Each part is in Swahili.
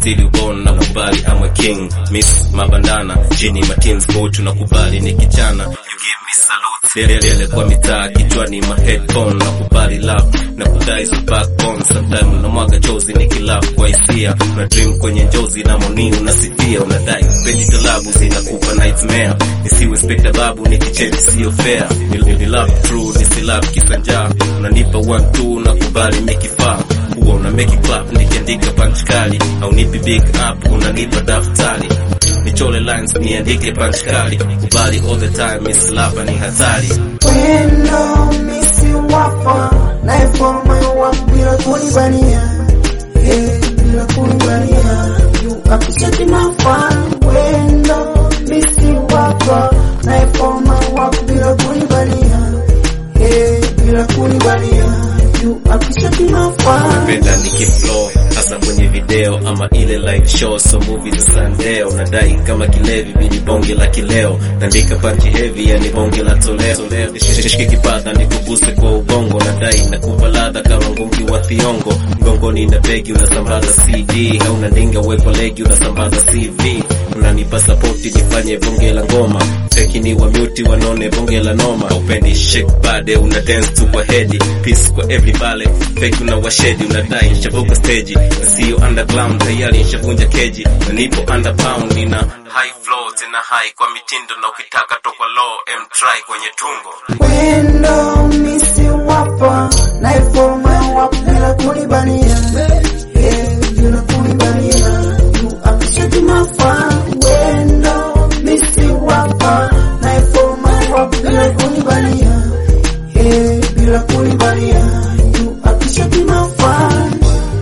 still you born na kubali I'm a king miss mabandana chini matins go tunakubali ni kijana you give me salute Lele kwa mitaa kichwani ma headphone na kubali love na kudai so backbone sometime unamwaga chozi nikilove kwa hisia na dream kwenye njozi na moni unasifia unadai pendi talabu zinakupa nightmare nisiwe spekta babu nikicheki sio fair ni, ni love true nisi love kisanja unanipa one two na kubali mekifaa huwa una make it clap nikiandika punch kali au nipi big up unanipa daftari nichole lines niandike punch kali kubali all the time miss love ni hatari Wendo misi wapa Naifo moyo wangu bila kunibania Eh, bila kunibania You appreciate my fun Wendo misi wapa Naifo moyo wangu bila kunibania Eh, bila kunibania You appreciate my fun napenda nikiflow hasa kwenye video ama ile live show so movie za sandeo nadai kama kilevi mini bonge la kileo naandika panchi heavy yani bonge la toleo shike kipadha nikuguse kwa ubongo nadai nakupa ladha kama ngungi wa thiongo mgongoni na begi unasambaza cd hauna ndinga uwepo legi unasambaza cv unanipa sapoti nifanye bonge la ngoma feki ni wa muti wanone bonge la noma upendi shake bade una dance tu kwa hedi peace kwa everybody feki una washedi unadai nishavuka stage na sio underground tayari nishavunja keji na nipo under pound nina high flow tena high kwa mitindo na ukitaka toka low m try kwenye tungo Wendo misi wapa Naifo moyo wangu bila kunibania Eh, bila kunibania You appreciate my fun Wendo misi wapa Naifo moyo wangu bila kunibania Eh, bila kunibania You appreciate my fun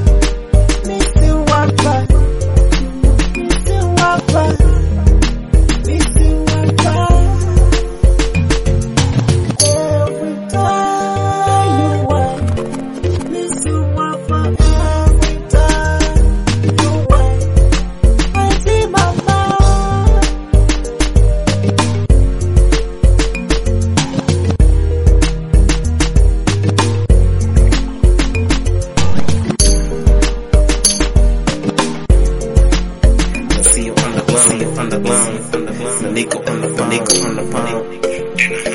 Misi wapa Misi wapa Misi wapa Every time you want, miss you want for every time you want. I see my mind. na sio underground underground na niko on the niko on the pound